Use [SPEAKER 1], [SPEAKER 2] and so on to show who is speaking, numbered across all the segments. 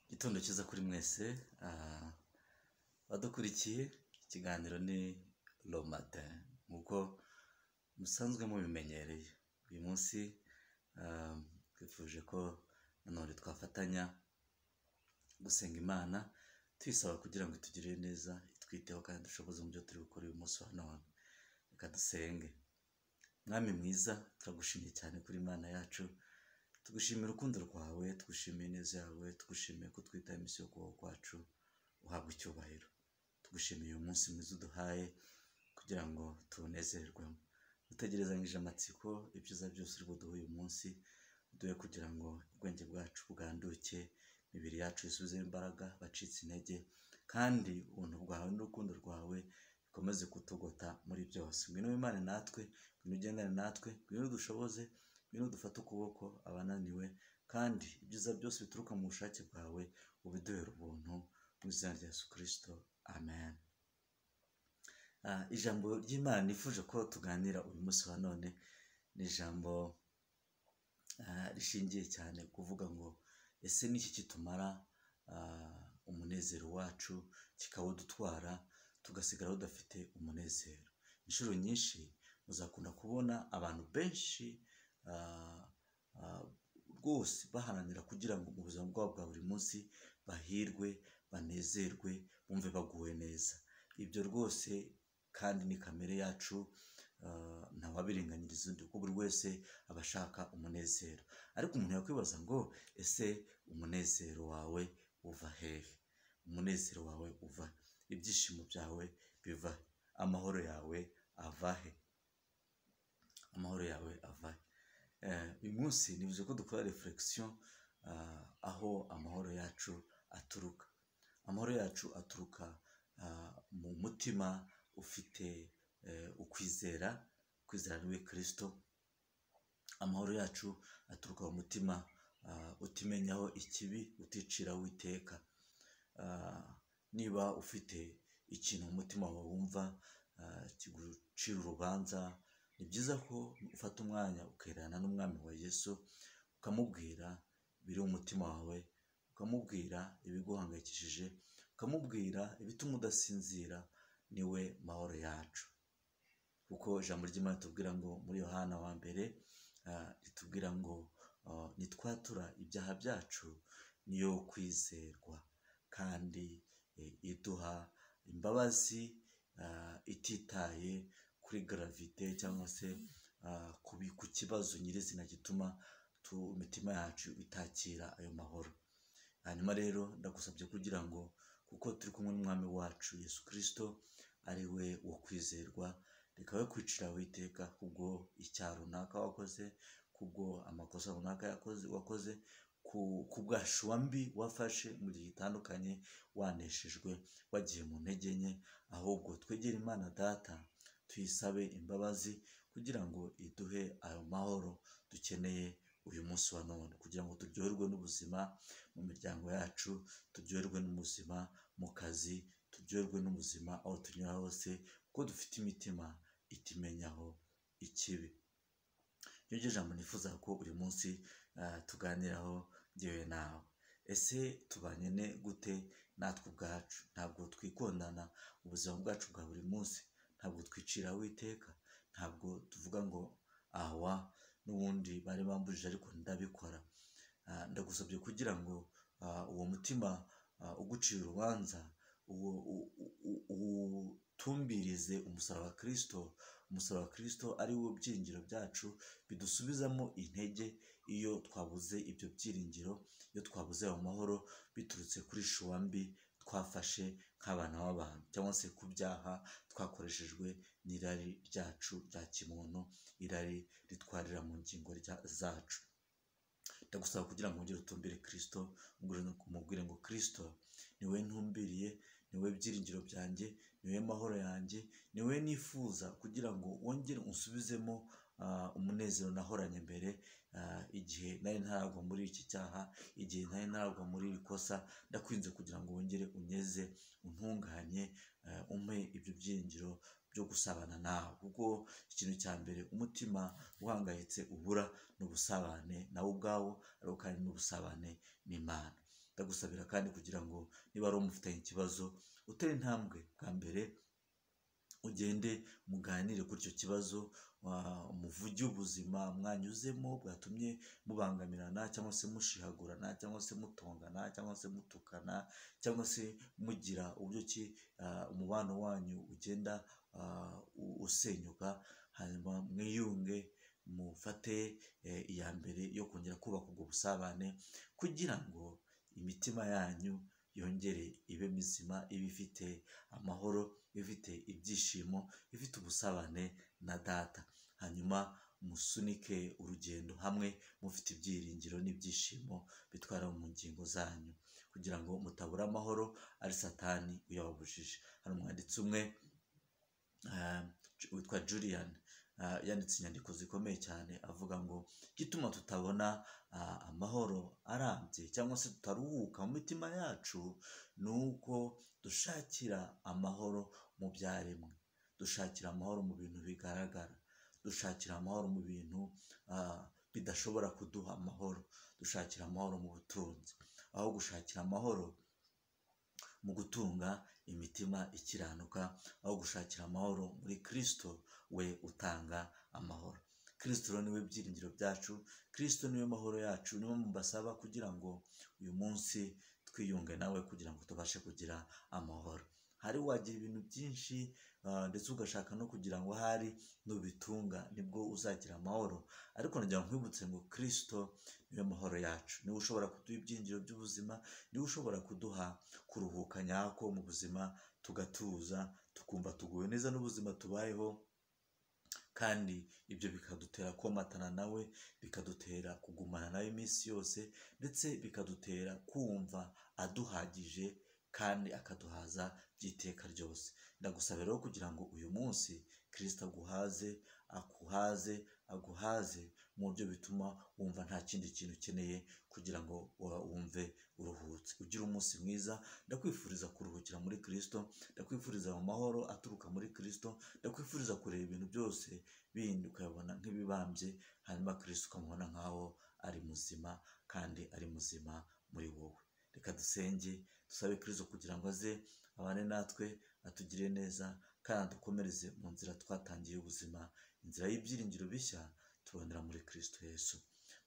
[SPEAKER 1] Igitondo cyiza kuri mwese badukurikiye ikiganiro ni romata nk'uko musanzwe mubimenyereye uyu munsi twifuje ko nanone twafatanya gusenga imana tuyisaba kugira ngo itugirire neza itwiteho kandi dushoboze mu byo turi gukora uyu munsi wa none reka dusenge mwami mwiza turagushimye cyane kuri imana yacu tugushimira urukundo rwawe tugushimiye ineza yawe tugushimiye ko twitaye iminsi yo kubaho kwacu uhabwa icyubahiro tugushimiye uyu munsi mwiza uduhaye kugira ngo tuwunezerwemo dutegerezanyije amatsiko ibyiza byose uri buduhe uyu munsi uduhe kugira ngo ubwenge bwacu bwanduke imibiri yacu isubizemo imbaraga bacitse intege kandi ubuntu bwawe n'urukundo rwawe bikomeze kutugota muri byose ngwino wimane natwe ngwino ugendane natwe ngwino udushoboze ngwino dufate ukuboko abananiwe kandi ibyiza byose bituruka mu bushake bwawe ubiduhera ubuntu mu izina rya yesu kirisito amen Ah, ijambo ry'imana nifuje ko tuganira uyu munsi wa none ni ijambo ah, rishingiye cyane kuvuga ngo ese niki kitumara ah, umunezero wacu kikawudutwara tugasigara tudafite umunezero inshuro nyinshi muzakunda kubona abantu benshi ah, ah, rwose baharanira kugira ngo mu buzima bwabo bwa buri munsi bahirwe banezerwe bumve baguwe neza ibyo rwose kandi ni kamere yacu ah, ntawabirenganyiriza undi kuko buri wese aba ashaka umunezero ariko umuntu yakwibaza ngo ese umunezero wawe uva hehe umunezero wawe uva he? ibyishimo byawe biva he? amahoro yawe ava he amahoro yawe ava he Eh, uyu munsi nivuze ko dukora reflexion ah, aho amahoro yacu aturuka amahoro yacu aturuka ah, mu mutima ufite eh, ukwizera kwizera niwe kirisito amahoro yacu aturuka mu mutima ah, utimenyaho ikibi uticira witeka Ah, niba ufite ikintu mu mutima wawe wumva ah, kigucira urubanza ni byiza ko ufata umwanya ukerana n'umwami wa yesu ukamubwira biri mu mutima wawe ukamubwira ibiguhangayikishije ukamubwira ibituma udasinzira niwe mahoro yacu kuko ijambo ry'imana ritubwira ngo muri yohana wa mbere ah, ritubwira ngo ah, nitwatura ibyaha byacu niyo kwizerwa kandi eh, iduha imbabazi ah, ititaye kuri gravite cyangwa se ah, ku bi- ku kibazo nyirizina gituma tu- imitima yacu itakira ayo mahoro hanyuma rero ndagusabye kugira ngo kuko turi kumwe n'umwami wacu yesu kirisito ari we wo kwizerwa reka we kwicira witeka kubwo icyaha runaka wakoze kubwo amakosa runaka yakoze wakoze ku ku bwashwa mbi wafashe mu gihe gitandukanye waneshejwe wagiye mu ntege nke ahubwo twegere imana data tuyisabe imbabazi kugira ngo iduhe ayo mahoro dukeneye uyu munsi wa none kugira ngo turyoherwe n'ubuzima mu miryango yacu turyoherwe n'ubuzima mu kazi turyoherwe n'ubuzima aho tunyura hose kuko dufite imitima itimenyaho ikibi ni ryo jambo nifuza ko uyu munsi ah, tuganiraho ngewe nawe ese tubanye ne gute natwe ubwacu ntabwo twikundana ubuzima bwacu bwa buri munsi ntabwo twicira witeka ntabwo tuvuga ngo awa n'ubundi bari bambujije ariko ndabikora Ah, ndagusabye kugira ngo ah, uwo mutima ah, ugucira urubanza uwo- u- u- u- uwutumbirize umusaraba wa kirisito umusaraba wa kirisito ari wo byingiro byacu bidusubizamo intege iyo twabuze ibyo byiringiro iyo twabuze ayo mahoro biturutse kuri shuwa mbi twafashe nk'abana b'abantu cyangwa se ku byaha twakoreshejwe n'irari ryacu rya kimuntu irari ritwarira mu ngingo rya- zacu ndagusaba kugira ngo wongere utumbire kirisito umubwire ngo kirisito niwe ntumbiriye niwe byiringiro byanjye niwe mahoro yanjye niwe nifuza kugira ngo wongere unsubizemo ah, umunezero nahoranye mbere ah, igihe nari ntaragwa muri iki cyaha igihe nari ntaragwa muri iri kosa ndakwinze kugira ngo wongere unyeze untunganye ah, umpe ibyo byiringiro byo gusabana nawe kuko ikintu cya mbere umutima uhangayitse ubura ni ubusabane nawe ubwawo ariko kandi n'ubusabane n'imana ndagusabira kandi kugira ngo niba ari umufitanye ikibazo utere intambwe bwa mbere ugende muganire kuri icyo kibazo wa- umuvuge ubuzima mwanyuzemo bwatumye mubangamirana cyangwa se mushihagurana cyangwa se mutongana cyangwa se mutukana cyangwa se mugira uburyo ki ah, umubano wanyu ugenda ah, u- usenyuka hanyuma mwiyunge mufate eh, iya mbere yo kongera kubaka ubwo busabane kugira ngo imitima yanyu yongere ibe mizima ibe ifite amahoro ibe ifite ibyishimo ibe ifite ubusabane na data hanyuma musunike urugendo hamwe mufite ibyiringiro n'ibyishimo bitwara mu ngingo zanyu kugira ngo mutabura amahoro ari satani uyababujije hari umwanditsi umwe ah, Ju- witwa julian ah, yanditse inyandiko zikomeye cyane avuga ngo igituma tutabona ah, amahoro arambye cyangwa se tutaruhuka mu mitima yacu ni uko dushakira amahoro mu byaremwe dushakira amahoro mu bintu bigaragara dushakira amahoro mu bintu ah, bidashobora kuduha amahoro dushakira amahoro mu butunzi aho gushakira amahoro mu gutunga imitima ikiranuka aho gushakira amahoro muri kirisito we utanga amahoro kirisito rero niwe byiringiro byacu kirisito niwe mahoro yacu niwe mubasaba kugira ngo uyu munsi twiyunge nawe kugira ngo tubashe kugira amahoro hari wagira ibintu byinshi ah, ndetse ugashaka no kugira ngo ahari nubitunga nibwo uzagira amahoro ariko nagira ngo nkwibutse ngo kirisito niwe mahoro yacu niwe ushobora kuduha ibyinjiro by'ubuzima niwe ushobora kuduha kuruhuka nyako mu buzima tugatuza tukumva tuguwe neza n'ubuzima tubayeho kandi ibyo bikadutera komatana nawe bikadutera kugumana nawe iminsi yose ndetse bikadutera kumva aduhagije kandi akaduhaza by'iteka ryose ndagusaba rero kugira ngo uyu munsi kirisita aguhaze akuhaze aguhaze mu buryo bituma wumva nta kindi kintu ukeneye kugira ngo wa- wumve uruhutse ugire umunsi mwiza ndakwifuriza kuruhukira muri kirisito ndakwifuriza mu mahoro aturuka muri kirisito ndakwifuriza kureba ibintu byose bindi ukayabona nk'ibibambye hanyuma kirisito ukamubona nk'aho ari muzima kandi ari muzima muri wowe reka dusenge dusabe kirisito kugira ngo aze abane natwe atugire neza kandi adukomereze mu nzira twatangiye ubuzima inzira y'ibyiringiro bishya tubonera muri kirisito yesu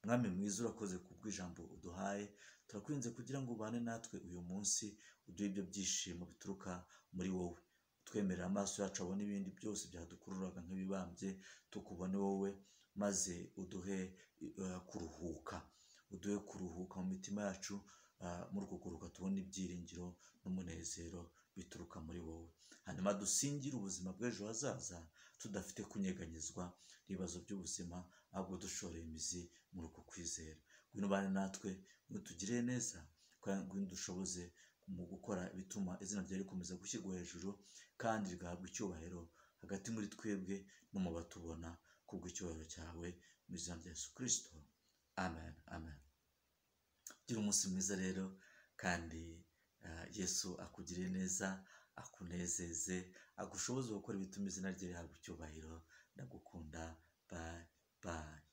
[SPEAKER 1] mwami mwiza urakoze kubw'ijambo uduhaye turakwinze kugira ngo ubane natwe uyu munsi uduhe ibyo byishimo bituruka muri wowe twemerera amaso yacu abone ibindi byose byadukururaga nk'ibibambye tukubone wowe maze uduhe eh, kuruhuka uduhe kuruhuka mu mitima yacu ah, muri uko kuruhuka tubone ibyiringiro n'umunezero bituruka muri wowe hanyuma dusingire ubuzima bw'ejo hazaza tudafite kunyeganyezwa n'ibibazo by'ubuzima ahubwo dushoreye imizi muri uko kwizera ngwino ubane natwe ngwino utugirire neza kandi ngwino udushoboze mu gukora ibituma izina ryawe rikomeza gushyirwa hejuru kandi rigahabwa icyubahiro hagati muri twebwe no mu batubona kubw'icyubahiro cyawe mu izina rya yesu kirisito amen amen gira umunsi mwiza rero kandi ah, yesu akugirire neza akunezeze agushoboze gukora ibituma izina rye rihabwa icyubahiro ndagukunda bayi bayi